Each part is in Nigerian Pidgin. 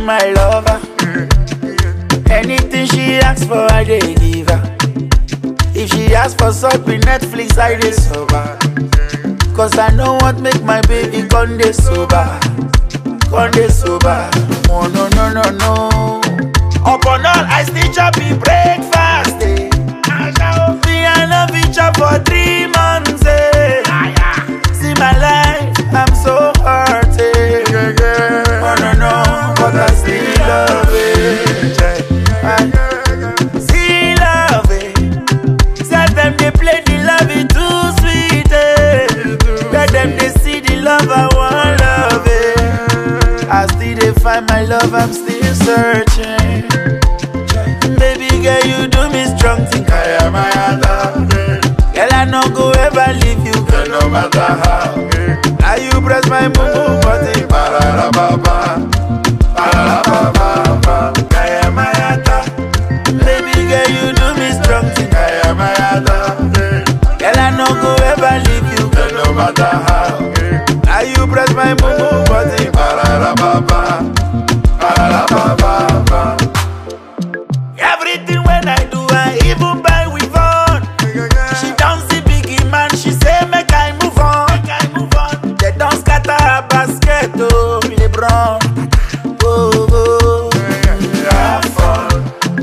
my lover. Anything she asks for, I dey give her. If she asks for something, Netflix, I dey sober. Cause I know what make my baby con dey sober. Con dey sober. Oh no no no no. Upon all, I still chop me breakfast. Eh. Me I love each chop for three months. Eh. See my life, I'm so hurt. Eh. Oh no no, but I still love it. I still love it. Tell them they play the love it too sweet. Eh. Let them they see the love I want love it. I still they find my love, I'm still searching. Baby girl, you do me strong, think I am my other. Girl, I no go ever leave you, girl, no matter how. Now you press my boo button, ba-da-da-ba-ba, ba-da-da-ba-ba-ba. I am my other. Baby girl, you do me strong, think I am my other. Girl, I no go ever leave you, girl, no matter how. Now you press my boo button, ba-da-da-ba-ba, ba-da-da-ba-ba-ba. Everything when I do, I even buy with on. She don't see biggie man, she say make I move on. Make I move on. They don't scatter her basket, oh LeBron. Oh, oh. Have fun.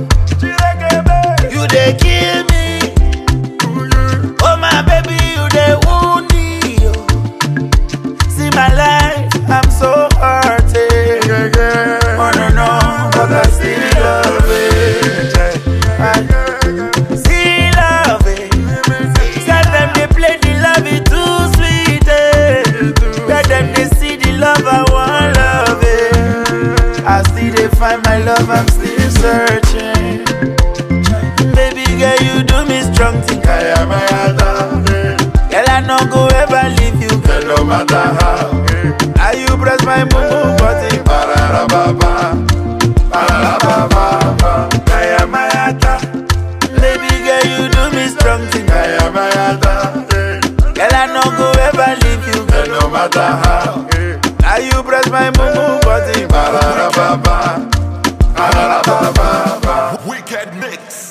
You they kill me. Oh my baby, you they wound me. oh. See my life, I'm so hurted. Oh no no, but I still love it. I still love it. Tell them they play the love it too sweet. Eh. Let them they see the love I want love it. I still they find my love, I'm still searching. Baby girl, you do me strong, think I am my other. Girl, I no go ever leave you, girl, no matter how. Now you press my boo button, ba-da-da-ba-ba, ba-da-da-ba-ba-ba. I am my other. Baby girl, you do me strong, think I am my other. Girl, I no go ever leave you, girl, no matter how. Now you press my boo button, ba-da-da-ba-ba, ba-da-da-ba-ba-ba. Wicked mix.